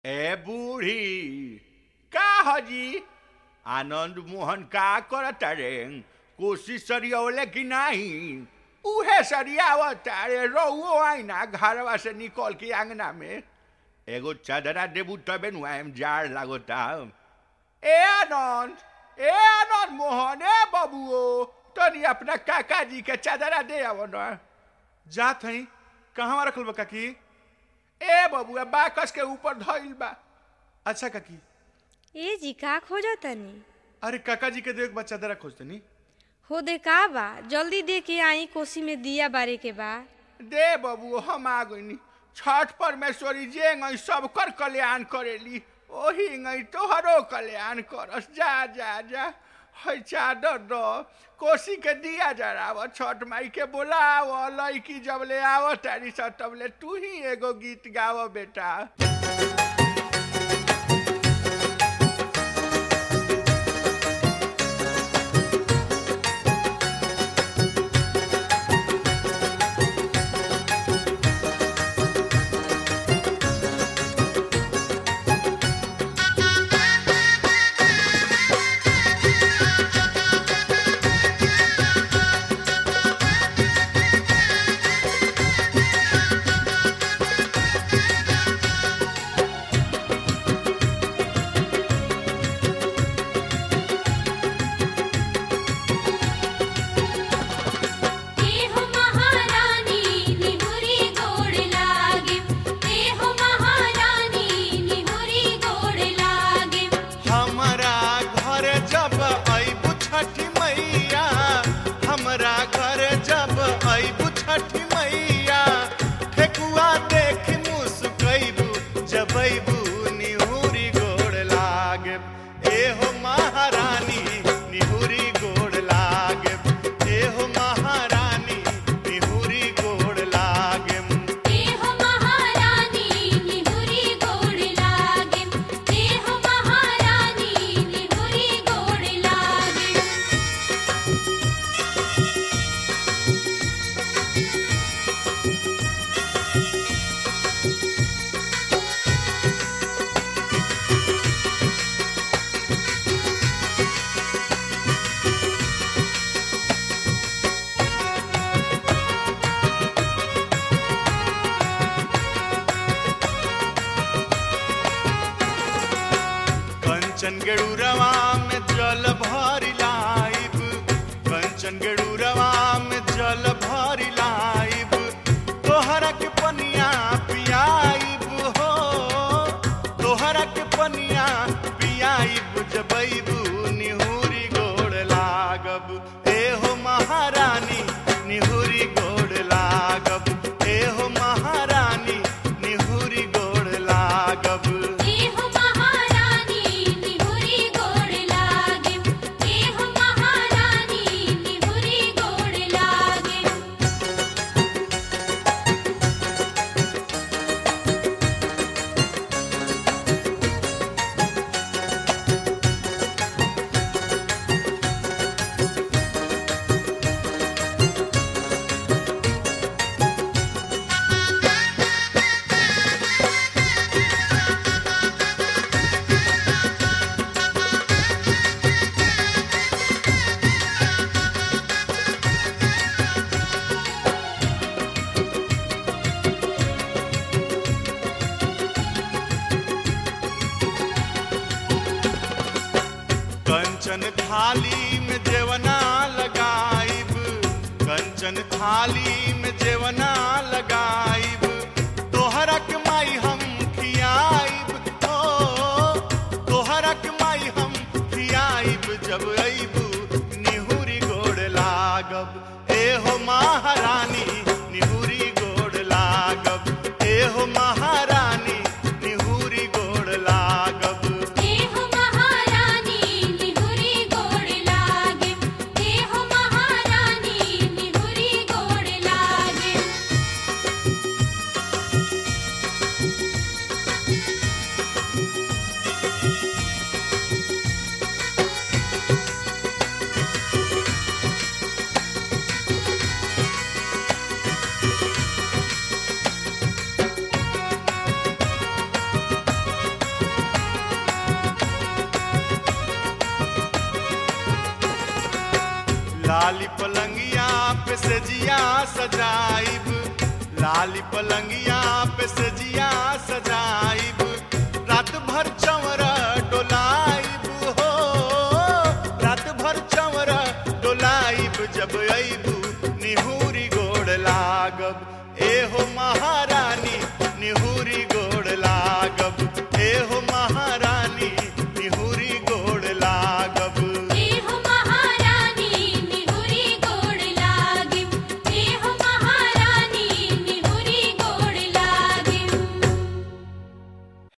ए बूढ़ी का हजी आनंद मोहन का करता रे कोशिश सरियौले कि नहीं उहे सरियावता रे रहुओ आईना घरवा से निकल के आंगना में एगो चादरा देबू तबे नु आएम जाड़ लागता ए आनंद ए आनंद मोहन ए बबुओ तनी अपना काका जी के चादरा दे आवो ना जात हई कहवा रखल बा काकी ए बबुआ बाकस के ऊपर धइल बा अच्छा काकी ए जी का खोजो तनी अरे काका जी के देख बा चादरा खोजतनी हो दे का बा जल्दी दे के आई कोसी में दिया बारे के बा दे बबुओ हम आ गइनी छठ परमेश्वरी जे गई सब कर कल्याण करेली ओही गई तोहरो कल्याण करस जा जा जा है चादर दो कोसी के दिया जराव छठ माई के बोलाव लड़की जब ले आव तारी सब तब ले तू ही एगो गीत गाव बेटा देहो महारानी निहुरी गोड़ लागे देहो महारानी निहुरी गोड़ लागे हमरा घर जब अबू छठी मैया हमरा घर जब अबू छठी मैया ठेकुआ देख मुस्कैबू जब अबू निहुरी गोड़ लागे एहो महारानी निहुरी गोड़ लागे एहो महारानी निहुरी गोड़ लागे देहो महारानी निहुरी गोड़ लागे देहो महारानी निहुरी गोड़ लागे कंचन गेड़ूरवा में जल भरी लाइब कंचन गेड़ूरवा में जल भरी लाइब तोहरा के पनिया पियाइब हो तोहरा के पनिया पियाइब जबैबू निहुरी गोड़ लागब एहो महारानी निहुरी गोड़ लागब एहो महारानी निहुरी गोड़ लागब देहो महारानी निहुरी गोड़ लागे देहो महारानी निहुरी गोड़ लागे कंचन थाली में जेवना लगाइब कंचन थाली में जेवना लगाइब तोहरा के माई हम खियाइब ओ तोहरा के माई हम खियाइब जब अइबू निहुरी गोड़ लागब एहो महारानी निहुरी गोड़ लागब एहो महारानी निहुरी गोड़ लागब देहो महारानी निहुरी गोड़ लागे देहो महारानी निहुरी गोड़ लागे ए सजिया सजाइब लाली पलंगिया पे सजिया सजाइब रात भर चंवर डोलाइब हो रात भर चंवर डोलाइब जब अइबू निहूरी गोड़ लागब एहो महारानी निहूरी गोड़ लागब